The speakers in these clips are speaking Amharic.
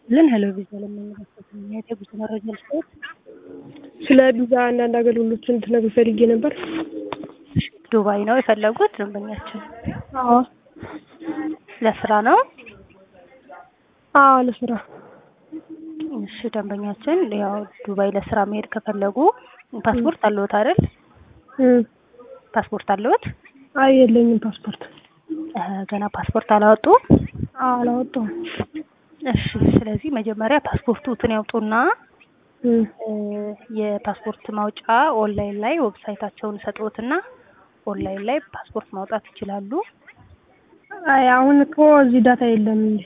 ልን ሄሎ ቪዛ ለሚመለከት የጉዞ መረጃ ልስጥዎት? ስለ ቪዛ አንዳንድ አገልግሎቶችን እንድትነግሪኝ ፈልጌ ነበር። ዱባይ ነው የፈለጉት ደንበኛችን? አዎ ለስራ ነው? አዎ ለስራ። እሺ ደንበኛችን ያው ዱባይ ለስራ መሄድ ከፈለጉ ፓስፖርት አለዎት አይደል? እም፣ ፓስፖርት አለዎት? አይ የለኝም ፓስፖርት። እ ገና ፓስፖርት አላወጡ? አዎ አላወጣሁም። እሺ ስለዚህ መጀመሪያ ፓስፖርቱን ያውጡና እም፣ እ የፓስፖርት ማውጫ ኦንላይን ላይ ዌብሳይታቸውን ሰጥዎትና ኦንላይን ላይ ፓስፖርት ማውጣት ይችላሉ። አይ አሁን እኮ እዚህ ዳታ የለም እንዴ?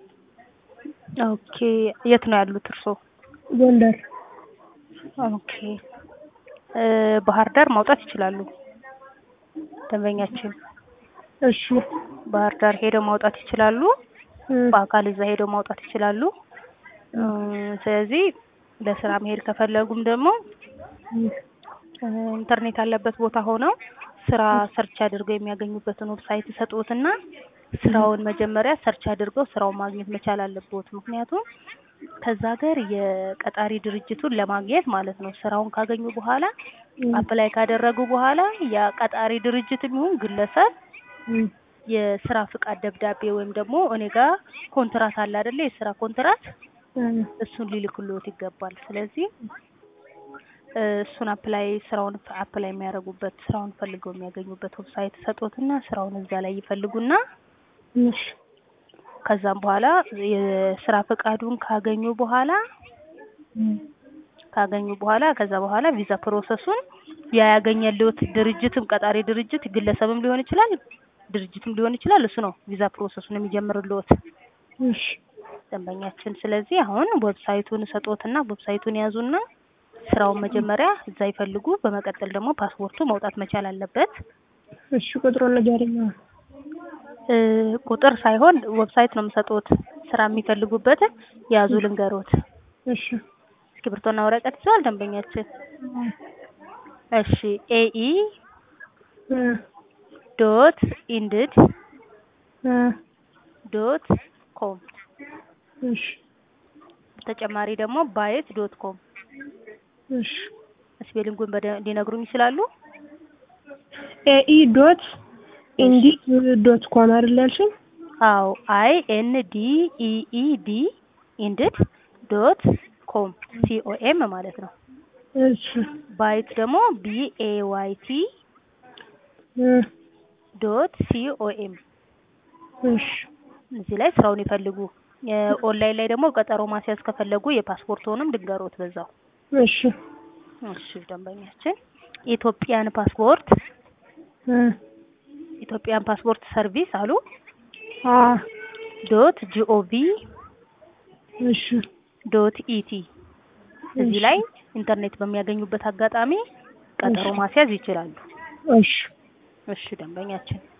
ኦኬ የት ነው ያሉት እርስዎ? ጎንደር። ኦኬ እ ባህር ዳር ማውጣት ይችላሉ ደንበኛችን። እሺ ባህር ዳር ሄደው ማውጣት ይችላሉ። እም፣ በአካል እዛ ሄደው ማውጣት ይችላሉ። እ ስለዚህ ለስራ መሄድ ከፈለጉም ደግሞ እም፣ እ ኢንተርኔት ያለበት ቦታ ሆነው ስራ ሰርች አድርገው የሚያገኙበትን ዌብሳይት ይሰጡትና ስራውን መጀመሪያ ሰርች አድርገው ስራውን ማግኘት መቻል አለብዎት። ምክንያቱም ከዛ ሀገር የቀጣሪ ድርጅቱን ለማግኘት ማለት ነው። ስራውን ካገኙ በኋላ እም፣ አፕላይ ካደረጉ በኋላ ያ ቀጣሪ ድርጅትም ይሁን ግለሰብ እም፣ የስራ ፍቃድ ደብዳቤ ወይም ደግሞ እኔ ጋር ኮንትራት አለ አይደለ? የስራ ኮንትራት እም፣ እሱን ሊልክልዎት ይገባል። ስለዚህ እ እሱን አፕላይ ስራውን አፕላይ የሚያደርጉበት ስራውን ፈልገው የሚያገኙበት ዌብሳይት ሰጦትና ስራውን እዛ ላይ ይፈልጉና እሺ ከዛም በኋላ የስራ ፈቃዱን ካገኙ በኋላ እም፣ ካገኙ በኋላ ከዛ በኋላ ቪዛ ፕሮሰሱን ያ ያገኘልዎት ድርጅትም ቀጣሪ ድርጅት ግለሰብም ሊሆን ይችላል ድርጅትም ሊሆን ይችላል። እሱ ነው ቪዛ ፕሮሰሱን የሚጀምርልዎት እሺ ደንበኛችን። ስለዚህ አሁን ዌብሳይቱን ሰጦትና ዌብሳይቱን ያዙና ስራውን መጀመሪያ እዛ ይፈልጉ። በመቀጠል ደግሞ ፓስፖርቱ መውጣት መቻል አለበት። እሺ ቁጥሩን ንገሪኝ። አሁን እ ቁጥር ሳይሆን ዌብሳይት ነው የምሰጡት። ስራ የሚፈልጉበትን ያዙ ልንገሮት። እሺ እስክሪብቶና ወረቀት ይዘዋል ደንበኛችን? እሺ ኤኢ እ ዶት ኢንድድ እ ዶት ኮም እሺ ተጨማሪ ደግሞ ባየት ዶት ኮም እሺ ስፔሊንጉን በደንብ ሊነግሩኝ ይችላሉ? ኤኢ ዶት ኢንዲድ ዶት ኮም አይደል ያልሽኝ? አዎ አይ ኤን ዲ ኢ ኢ ዲ ኢንድድ ዶት ኮም ሲኦኤም ማለት ነው። እሺ ባይት ደግሞ ቢ ኤ ዋይ ቲ እ ዶት ሲኦኤም እሺ እዚህ ላይ ስራውን ይፈልጉ። ኦንላይን ላይ ደግሞ ቀጠሮ ማስያዝ ከፈለጉ የፓስፖርትዎንም ድንገሮት በዛው። እሺ እሺ ደንበኛችን ኢትዮጵያን ፓስፖርት እ ኢትዮጵያን ፓስፖርት ሰርቪስ አሉ አ ዶት ጂኦቪ እሺ ዶት ኢቲ እዚህ እሺ። ላይ ኢንተርኔት በሚያገኙበት አጋጣሚ ቀጠሮ እሺ። ማስያዝ ይችላሉ። እሺ እሺ ደንበኛችን